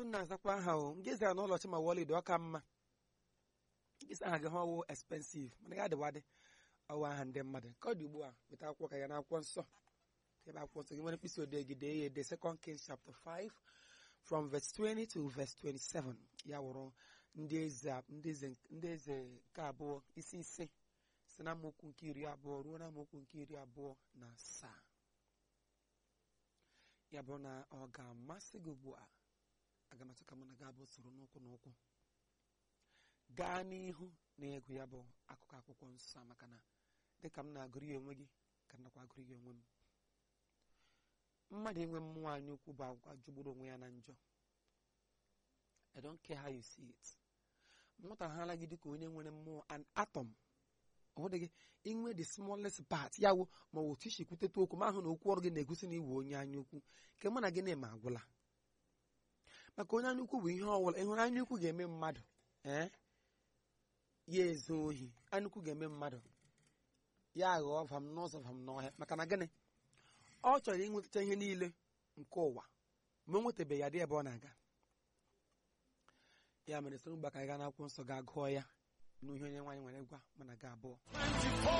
na-azakwa aha o nke zara na ụlọchi ma wọlid ọ ka mma nkesa aha gị ha ọwụ expensive mana ya adịwadị ọwụ aha ndị mmadụ ka ọ dị ugbu a weta akwụkwọ ka ya na akwụkwọ nsọ ebe akwụkwọ nsọ gị nwere mkpịsị odee gị dee ya ede second kings chapter 5 from verse 20 to verse 27 ya wụrụ ndị eze ndị eze ndị eze nke abụọ isi ise si na amaokwu nke iri abụọ ruo na amaokwu nke iri abụọ na asaa ya bụrụ na ọ ga-amasị gị ugbu a aga m achọ ka mụ na gị abụọ soro n'ụkwụ n'ụkwụ gaa n'ihu na ịgụ ya bụ akụkọ akwụkwọ nsọ maka na dịka m na-agụrụ ya onwe gị ka m nakwa agụrụ ya onwe m mmadụ inwe mmụọ anya ukwu bụ agwa jụgburu onwe ya na njọ I don't care how you see it mụtaghala gị dịka onye nwere mmụọ an atom ọhụrụ gị inwe the smallest part ya wụ ma ọ otu isi kwuteta okwu ma ahụ na okwu ọrụ gị na-egosi na iwu onye anya ukwu nke mụ na gị na-eme agwụla maka onye anya ukwu bụ ihe ọbụla ịhụrụ anya ukwu ga-eme mmadụ ee ya ezu ohi anya ukwu ga-eme mmadụ ya aghọọ vam n'ụzọ vam n'ọhịa maka na gịnị ọ chọrọ inwetacha ihe niile nke ụwa ma o nwetabeghị ya dị ebe ọ na-aga ya mere soro mgbe ka anyị gaa n'akwụkwọ nsọ ga gụọ ya n'ihe onye nwaanyị nwere gwa mana ga abụọ